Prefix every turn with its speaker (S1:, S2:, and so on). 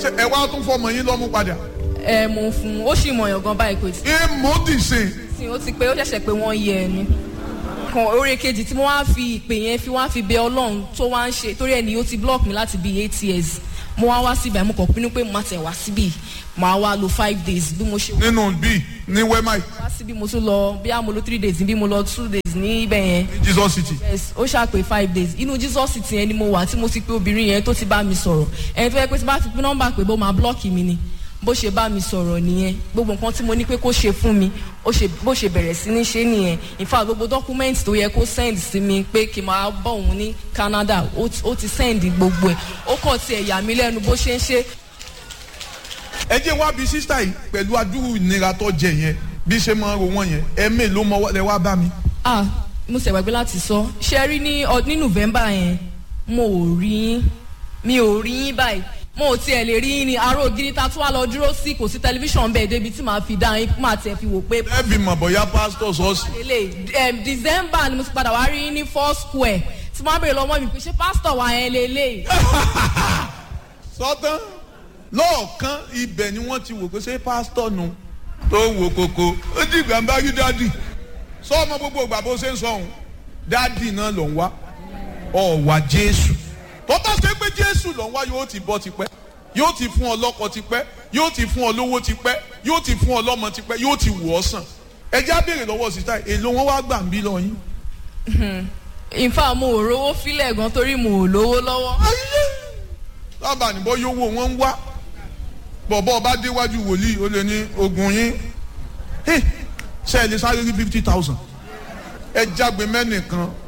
S1: ṣe ẹ wá tún fọmọ yín lọ́mú padà.
S2: ẹ mo fún un ó sì mọ̀yàn gan báyìí kò tí
S1: èèmọ̀ dì sí i.
S2: sí ó ti pé ó ṣẹ̀ṣẹ̀ pé wọ́n yẹ ẹ ni kan orí kejì tí mo wá fi ìpè yẹn fi wá fi bẹ ọlọ́run tó wá ń ṣe torí ẹni ó ti block mi láti bíi eight years mo wá wá síbẹ̀ mo kàn pinnu pé mo máa tẹ̀ wá síbì màá wá lo five days bí mo ṣe
S1: nínú bíi ní wẹ́máì
S2: wá síbí mo tún lọ bí a mo lo three days bí mo lọ two days ní ibẹ̀ yẹn
S1: ní jesus city.
S2: yes ó ṣàpè five days inú jesus ti yẹn ni mo wà tí mo ti pé obìnrin yẹn tó ti bá mi sọ̀rọ̀ ẹni tó yẹ pé tí bá ti pín nọ́mbà pé bó máa blọ́ọ̀kì mi ni bó ṣe bá mi sọ̀rọ̀ nìyẹn gbogbo nǹkan tí mo ní pé kó ṣe fún mi ó ṣe bó ṣe bẹ̀rẹ̀ sí ní ṣe nìyẹn in fact gbogbo document tó yẹ kó send sí mi pé kí n máa bọ̀ òun ní canada ó ti- ó ti send gbogbo ẹ̀ ó kàn tiẹ̀ yà mí lẹ́nu bó ṣe ń ṣe
S1: ẹ jẹ́ wá bí sísá yìí pẹ̀lú adúrú ìnira tó jẹ yẹn bí ṣe máa ń ro wọ́n yẹn ẹ mélòó mọ́ lẹ wá bá mi.
S2: ah mo ṣe gbàgbé láti sọ ṣe rí ní ọ- ní november yẹn mo ò rí yín mi ò rí yín báyìí mo ò tiẹ̀ lè rí yín ní aró ògiri ta tún wá lọ dúró sí kò sí tẹlifíṣàn bẹ́ẹ̀ débi tí màá fi dá yín máa tẹ̀ fi wò pé
S1: ẹ fi mọ̀ bóyá pásítọ̀ sọ́ọ̀sì.
S2: lélẹ̀ um, december ni mo ti padà wá rí yín ní four square tí wọ́n á bèrè lọ́wọ́ mi pé ṣé pásítọ̀ wà yẹn lélẹ̀
S1: sọ́tán lọ́ọ̀kan ibẹ̀ ni wọ́n ti wò pé ṣé pásítọ̀ nu tó wò koko ó di ìgbà ń bá rí dádì sọ ọmọ gbogbo ìgbà bó ṣe ń sọ òun dádì náà ló ń wá ọ̀wà jésù tó bá ṣe pé jésù ló ń wá yóò ti bọ́ tipẹ́ yóò ti fún ọ lọ́kọ tipẹ́ yóò ti fún ọ lówó tipẹ́ yóò ti fún ọ lọ́mọ tipẹ́ yóò ti wù ọ́ sàn ẹ já béèrè lọ́wọ́ sísá èlò wọn wá gbà ń bí lọ yín.
S2: in fact mo ò rówó fílẹ̀ gan torí mo ò lówó lọ́wọ́
S1: lábàá níbọ̀ yówó wọn ń wá bọ̀bọ̀ bá déwájú wòlíì ó lè ní ogun yín Hey, ṣe ẹ lè sáré rí fifty thousand ẹ jágbe mẹ́nìkan